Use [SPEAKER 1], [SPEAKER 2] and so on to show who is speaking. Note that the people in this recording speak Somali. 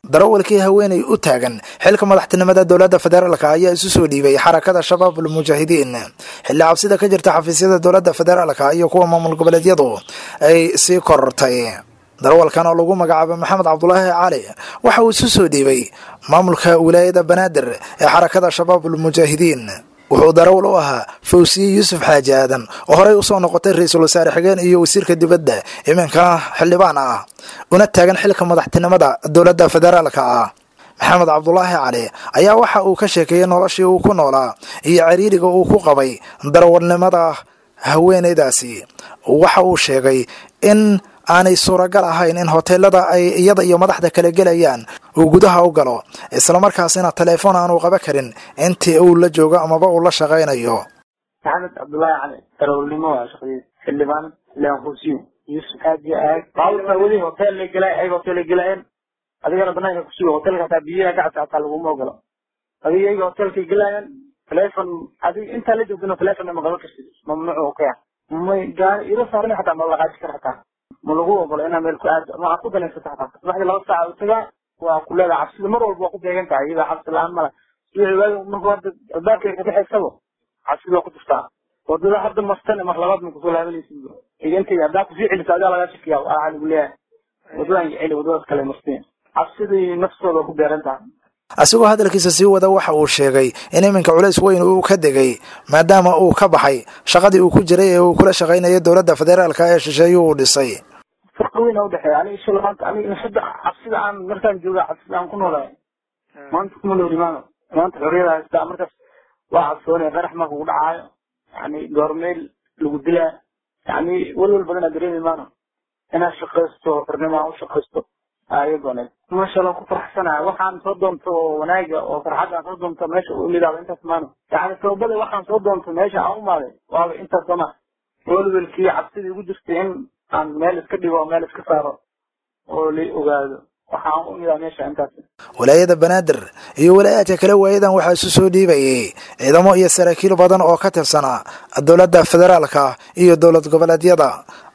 [SPEAKER 1] darawalkii haweenay u taagan xilka madaxtinimada dowladda federaalka ayaa isu soo dhiibay xarakada shabaabul mujaahidiin xilli cabsida ka jirta xafiisyada dowladda federaalka iyo kuwa maamul goboleedyadu ay sii korortay darawalkan oo lagu magacaabo maxamed cabdulaahi cali waxa uu isu soo dhiibay maamulka wilaayada banaadir ee xarakada shabaabul mujaahidiin wuxuu darawal u ahaa fawsiye yuusuf xaaji aadan oo horey usoo noqotay ra-iisul wasaare xigeen iyo wasiirka dibadda iminkana xildhibaan ah una taagan xilka madaxtinimada dowladda federaalka ah maxamed cabdulaahi cali ayaa waxa uu ka sheekeeyey noloshii uu ku noolaa iyo cariiriga uu ku qabay darawalnimada haweeneydaasi waxa uu sheegay in aanay suuragal ahayn in hoteelada ay iyada iyo madaxda kala gelayaan uu gudaha u galo islamarkaasina teleefon aanu qaba karin intii uu la joogo amaba uu la shaqaynayo
[SPEAKER 2] maxamed cabdullaahi cali darawalnimo waa shaqadiis xildhibaan xildhibaan kursiyo yuusuf xaaji aag baabuurka weli hotel la gelay ay hotel gelayeen adigana banaanka kusuga hotelka hataa biyaha gacadka hataa laguma ogolo adiga iyaga hotelka gelayaan telefon adiga intaa la joogtana telefon ma qaban kartid mamnuuc ka ah may gaari ilo saaran hataa ma laqaaji kara hataa ma lagu ogolo inaa meel ku aado ma ku danaysata hataa subaxdii laba saaca u tagaa waa ku leedahay cabsida mar walba waa ku beegan tahay iyada cabsi la-aan mala subaxi waagi markuu hadda albaabka ka baxaysaba cabsida waa ku jirtaa wadada hadda mastane mar labaad ma kusoo laabanaysid igantay haddaa kusii celisa adaa lagaa shakiya waxaa lagu leeyahay wadadan celi wadadaas kale marteen cabsidii naftooda ku beeran tahay
[SPEAKER 1] asigoo hadalkiisa sii wada waxa uu sheegay in iminka culays weyn uu ka degay maadaama uu ka baxay shaqadii uu ku jiray ee uu kula shaqaynayay dowladda federaalka ee shisheeye uu dhisay
[SPEAKER 2] farqi weyn a udhexeeya aniga isha maanta aniga hadda cabsida aan markaan jooga cabsida aan ku noolahay maanta kuma nooli maano maanta xorriyada haystaa markaas waa cabsoonaya qarax marka ku dhacaayo yani goormeel lagu dilaa yani welwel badanaa dareemi maano inaad shaqaysto xornimo aan u shaqaysto ayagooned masha allah ku faraxsanaya waxaan soo doonto wanaaga oo farxadda aan soo doonto meesha u imidaaba intaas maano yani sababada waxaan soo doonto meesha aan umaaday waaba intaas sama welwelkii cabsidii ugu jirtay in aan meel iska dhigo oo meel iska saaro oo la ogaado waxaan u imidaa meesha intaas
[SPEAKER 1] walaayada banaadir iyo walaayaadka kale waayadan waxaa isu soo dhiibayay ciidamo iyo saraakiil badan oo ka tirsanaa dowladda federaalka iyo dowlad goboleedyada